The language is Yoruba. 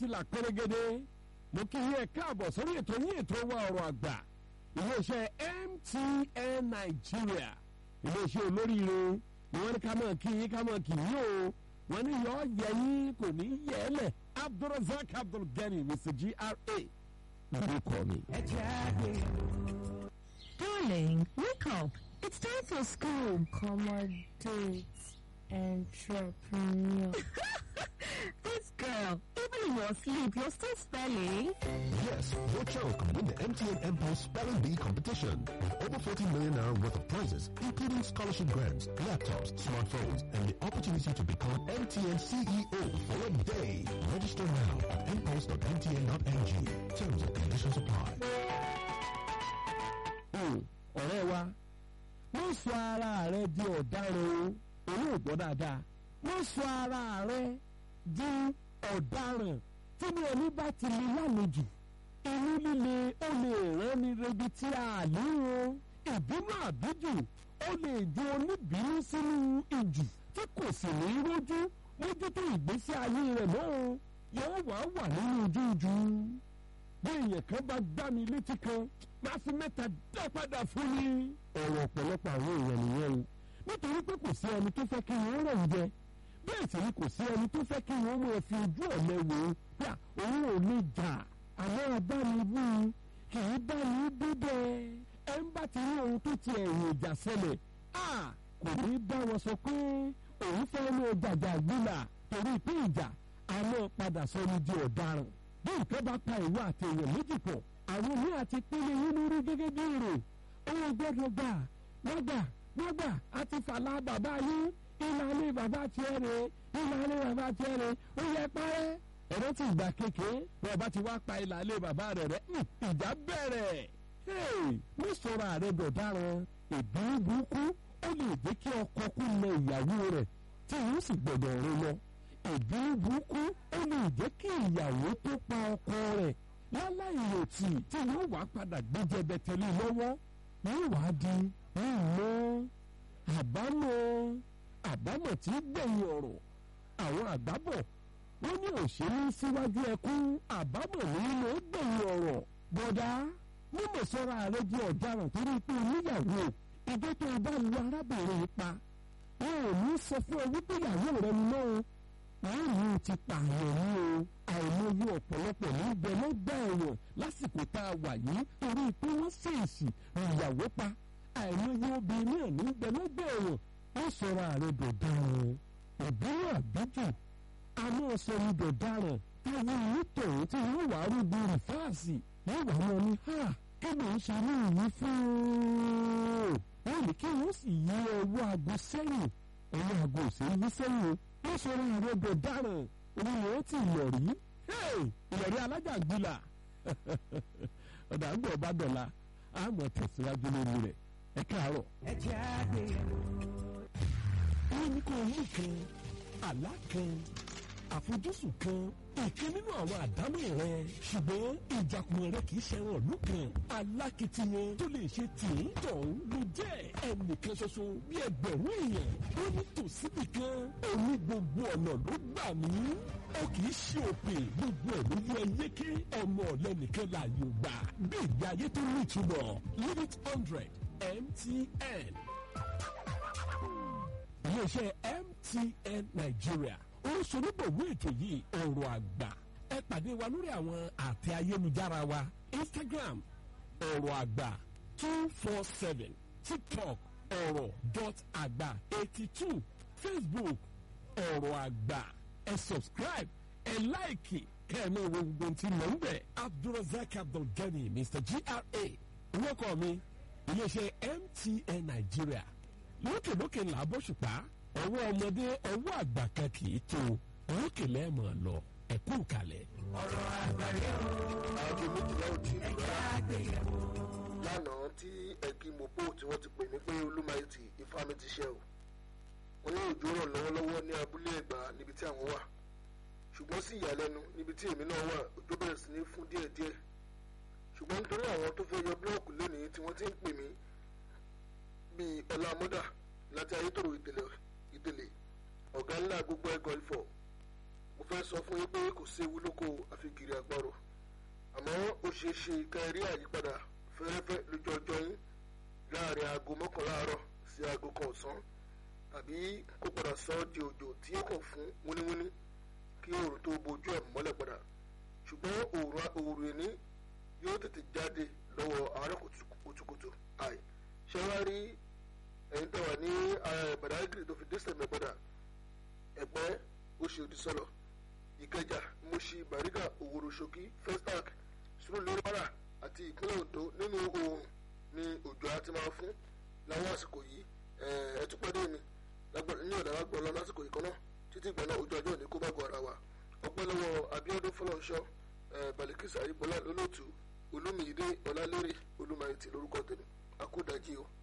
ti là pérégede mo kí yín ẹ káàbọ̀ sórí ètò yín ètò wa ọ̀rọ̀ àgbà iléeṣẹ́ MTN Nigeria iléeṣẹ́ olóríire ni wọ́n ní ká mọ̀ kí yín ká mọ̀ kí yín o wọ́n ní yọ yẹ yín kò ní yẹ ẹ lẹ̀ Abdulrasaq Abdulgani Mr GRA lórúkọ mi. Darling, wake up. It's time for school. Accommodate entrepreneur. This girl, even in your sleep, you're still spelling. Yes, your child can win the MTN Empire Spelling Bee competition with over 40 million naira worth of prizes, including scholarship grants, laptops, smartphones, and the opportunity to become MTN CEO for a day. Register now at mpost.mtn.ng. Terms and conditions apply. ọ̀rẹ́ wa wọ́n sọ ara rẹ di ọ̀daràn o òun ò gbọ́ dáadáa wọ́n sọ ara rẹ di ọ̀daràn tí ní ẹni bá ti lè lálejò inú líle ó lè rán ni rebi tí a lérò ìbínú àbíjù ó lè di oníbínú sínú ìjù tí kò sì ní rójú mójútó ìgbésí ayé rẹ̀ mọ́ o yóò wá wà nínú ojújú bí èèyàn kan bá gbá mi létí kan máa fi mẹ́ta dá padà fún mi. ọ̀rọ̀ ọ̀pọ̀lọpọ̀ àwọn èèyàn nìyẹn o nítorí pé kò sí ẹni tó fẹ́ kí wọ́n rẹ̀ ń jẹ bẹ́ẹ̀ sì ni kò sí ẹni tó fẹ́ kí wọ́n máa fi ojú ọ̀lẹ wò ó pé òun ò lè jà àmọ́ abánibú kì í bá ní bíbẹ́ ẹ ń bá ti rí ohun tó ti ẹ̀yìn ìjà ṣẹlẹ̀ kò ní bá wọn sọ pé òun fẹ́ lọ jàjà gbìlà torí pé ìjà àmọ́ padà sọ ní di ọ̀daràn bí nǹkan bá pa ìwọ àti èèyàn méjì pọ̀ àwọn ní àti pínlẹ̀ yín lórí gẹ́gẹ́ bí èrò owó gbọ́dọ̀ gbà gbọ́gbà gbọ́gbà àti fàlà bàbá yín ìlànà bàbá tiẹ̀ rè ìlànà bàbá tiẹ̀ rè ó yẹ parẹ́. ẹ̀rọ ti ìgbà kékeré bí ọba ti wá pa ìlànà bàbá rẹ̀ rẹ̀ ìjà bẹ̀rẹ̀. mo sọ̀rọ̀ ààrẹ dọ̀daràn ìbínú burúkú ó lè jẹ́ kí ọkọ kú lẹ ìyàwó rẹ̀ tí yóò sì gbọ̀dọ̀ rẹ lọ. ìbínú burúkú ó lè jẹ́ kí ìyàwó tó pa ọkọ rẹ̀ láláìrètí tí wọ́n wàá padà gbéjẹbẹ tẹ̀lé lọ́wọ́ wọ́n wàá di ìmọ̀ àbámọ̀ àbámọ̀ tí gbẹ̀yìn ọ̀rọ̀ àwọn àgbábọ̀ wọ́n ní òṣèlú síwájú ẹkún àbámọ̀ nínú gbẹ̀yìn ọ̀rọ̀ bọ̀dá mímọ̀ sọ́ra rẹ di ọ̀daràn torí pé oníyàwó ìjọ tó o bá lu arábìnrin pa wọn ò ní sọ fún ọ wípé ìyàwó rẹ ni náà wọ́n ní o ti pààyàn ní o àìmọye ọ̀pọ̀lọpọ̀ ní bẹ lọ́gbà ẹ̀wọ̀n lásìkò tá a wà yìí torí pé wọ́n ṣèèṣì ìyàwó pa àìmọye obìnrin náà ní bẹ lọ́gbà ẹ̀wọ̀n wọ́n sọ̀rọ̀ ààrẹ dọ̀daràn ìbílẹ̀ àbíjù àmọ́ sọ̀rọ̀ dọ̀daràn táwọn onítọ̀hún tí wọ́n wàá rúgbó rìfáàsì wọ́n wà wọn ní ha kí ló ń ṣe ní ìyí fún un wọ́n ní kí wọ́n sì yí ọwọ́ aago sẹ́yìn ọwọ́ aago òsèlú sẹ́yìn wọ́n sọ̀rọ̀ ààrẹ dọ̀daràn òun ni ó ti ìlọ̀rí ìlọ̀rí alájàgbìlà ọ̀dà ń bọ̀ bá dọ̀la àmọ̀ tẹ̀síwájú lórí rẹ̀ ẹ káàárọ̀. ẹ jẹ́ àgbéyẹ̀wò. wọ́n ní kó mú kan àlá kan àfojúsùn kan ìkan nínú àwọn àdámọ̀ rẹ ṣùgbọ́n ìjàkùmọ̀ rẹ kì í ṣẹran ìlú kan alákìtìyàn tó lè ṣe tìǹ tọ̀hún ló jẹ́ ẹnìkan ṣoṣo bí ẹgbẹ̀rún èèyàn ó ní tòsíbì kan òní gbogbo ọ̀nà ló gbà mí ó kì í ṣe òpè gbogbo ẹ̀ ló yẹ yéké ọmọ ọ̀lẹ́ nìkan láàyò gbà bí ìgbé ayé tó ní ìtumọ̀ limit hundred MTN iléeṣẹ́ MTN Nigeria ó ń sonígbòwó ètò yìí ọ̀rọ̀ àgbà ẹ pàdé wa lórí àwọn àtẹ ayélujára wa Instagram ọ̀rọ̀ àgbà two four seven TikTok ọ̀rọ̀ dot àgbà eighty two Facebook ọ̀rọ̀ àgbà ẹ subscribe ẹ láìkì kẹ́ẹ̀mí wo gbogbo tí mò ń bẹ̀ Abdulrasaq Abdulgani Mr GRA orúkọ mi iléeṣẹ́ MTN Nigeria lókèlókè ńlá bóṣùpá ọwọ́ ọmọdé ọwọ́ àgbà kan kì í tó lókè lẹ́ẹ̀mọ̀ lọ ẹ̀kú kalẹ̀. ọ̀rọ̀ àgbáyé o. aago méjìlá ò tí ì ẹ jẹ́ àgbéyẹ̀wò. lánàá tí ẹ̀kí mopo tí wọ́n ti pè mí pé olúmayẹtì ifá mi ti ṣe o wọ́n ní òjò rọ̀ lọ́wọ́lọ́wọ́ ní abúlé ẹ̀gbá níbi tí àwọn wà ṣùgbọ́n sí ìyàlẹ́nu níbi tí èmi náà wà òjò bẹ̀rẹ̀ sí ní fún díẹ̀díẹ̀ ṣùgbọ́n nítorí àwọn tó fẹ́ yọ búlọ́ọ̀kù lónìí tí wọ́n ti ń pè mí bíi ọlá mọ́dà láti ayétòrò ìdèlè ìdèlè ọ̀gá ńlá gbogbo ẹ̀gọ́ ìfọ̀ mo fẹ́ sọ fún yín pé kò séwu lóko àfikiri àgbọ̀rò àmọ́ ó ṣeé ṣe ká ẹ rí àyípadà fẹ́rẹ́fẹ́ lójú ọjọ́ yín láàrin aago mọ́kànlá àárọ̀ sí aago kan ọ̀sán tàbí kó padà sọ ọ́ di òjò tí ó kàn fún wúníwúní kí oòrùn tó bojú ẹ̀ mọ́lẹ̀ padà ṣùgbọ́n oòrùn ẹni yóò tètè jáde lọ́wọ́ àárọ̀ kùtùkùtù àì ṣé wá rí ẹ̀yin tó wà ní Badagry tó fi dé sẹ̀mẹ̀ padà ẹ̀pẹ́ oṣòdì sọ̀lọ̀ ìkẹjà Mùṣí Bàrígà Òwòrò Ṣòkí Festac Sùúrùlérè àti ìpínlẹ̀ Oǹdó nínú oòrùn ni òjò á ti máa fún láwọn àsìkò yìí ẹ tún pàdé mi ní ọ̀dà wa gbọ́ lọ lásìkò yìí kan náà títí ìgbà náà ojú ọjọ́ ní kó bá gọ ara wa ọpẹ́ lọ́wọ́ Abíọ́dún Fọlọ́nṣọ́ Balikisa Ayíbọ́lá lólótù Olúmiyídé Ọlálérè Olúmayìtì lórúkọ tèmi àkúdàjí o.